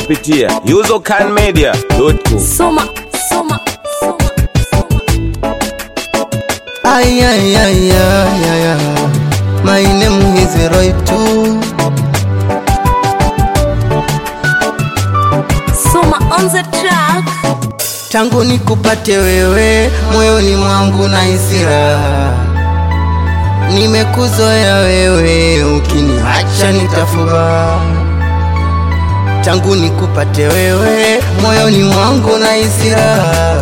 kupitia usercanmedia.com. Soma, soma, soma, soma. Ay, ay, ay, ay, ay, ay. My name is Roy too. Soma on the track. Tangu nikupate wewe, moyoni mwangu na hisira. Nimekuzoea wewe, ukiniacha nitafuba. Tangu nikupate wewe, moyoni mwangu na hisira.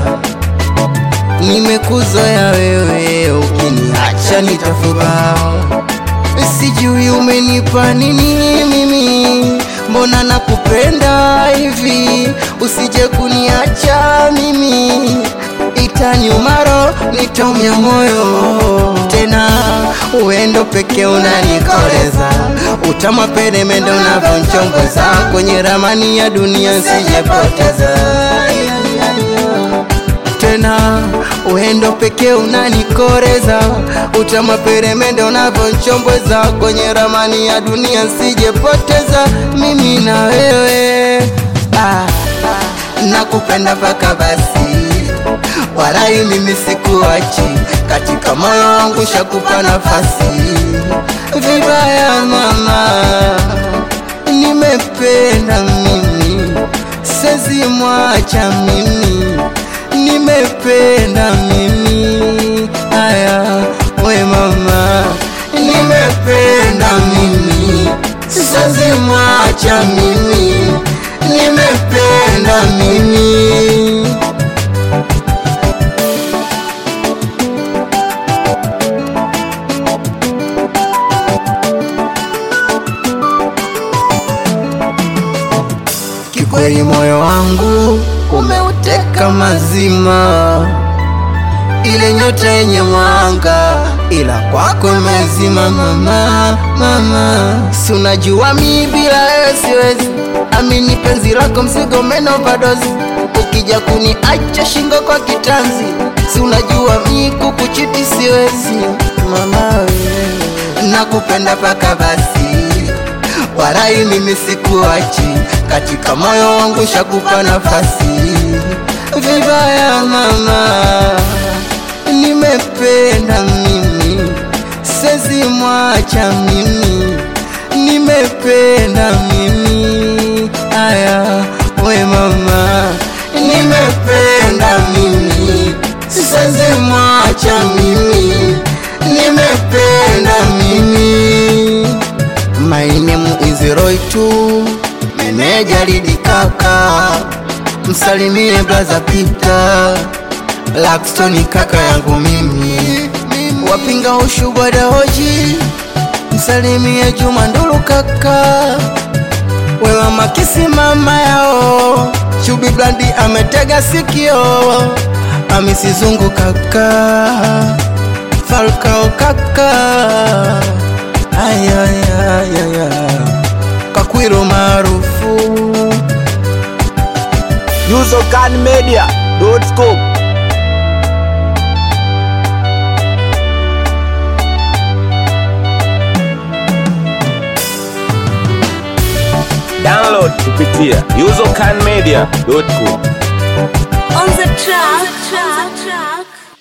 Nimekuzoea wewe, ukiniacha nitafuba. Sijui umenipa nini mimi, mbona nakupenda hivi, usije kuniacha mimi, itaniumaro nitomya moyo tena, uendo peke unanikoleza, utama peremende unavyonchongoza kwenye ramani ya dunia, sijepoteza tena uendo pekee unanikoreza, utama peremende unavyonchombweza kwenye ramani ya dunia, sijepoteza mimi na wewe ah, ah, nakupenda mpaka basi, warai mimi sikuachi, katika moyo wangu shakupa nafasi, vibaya mama, nimependa mimi, sezi mwacha mimi nimependa mimi aya we mama nimependa mimi siwezi mwacha mimi nimependa mimi kikweli moyo wangu umeuteka mazima, ile nyota yenye mwanga, ila kwako imezima mama, mama. Si unajua mi bila wewe siwezi, amini penzi lako mzigo umenovadozi, ukija kuniacha shingo kwa kitanzi, si unajua mi kukuchiti siwezi mama, wewe nakupenda paka basi warai mimi sikuachi, katika moyo wangu shakupa nafasi. Vibaya mama, nimependa mimi, sezi mwacha mimi, nimependa mimi, aya we mama, nimependa mimi, sezi mwacha mimi, nimependa mimi My name is Roy tu meneja Lidi kaka, msalimie blaza Peter Laxton kaka yangu mimi, wapinga ushubwada hoji, msalimie Juma Ndulu kaka, we mama kisi mama yao, Chubi Blandi ametega sikio, amisizungu kaka, Falcao kaka ayayayaya kakwiro maarufu usercanmedia.com. Download kupitia usercanmedia.com. On the track.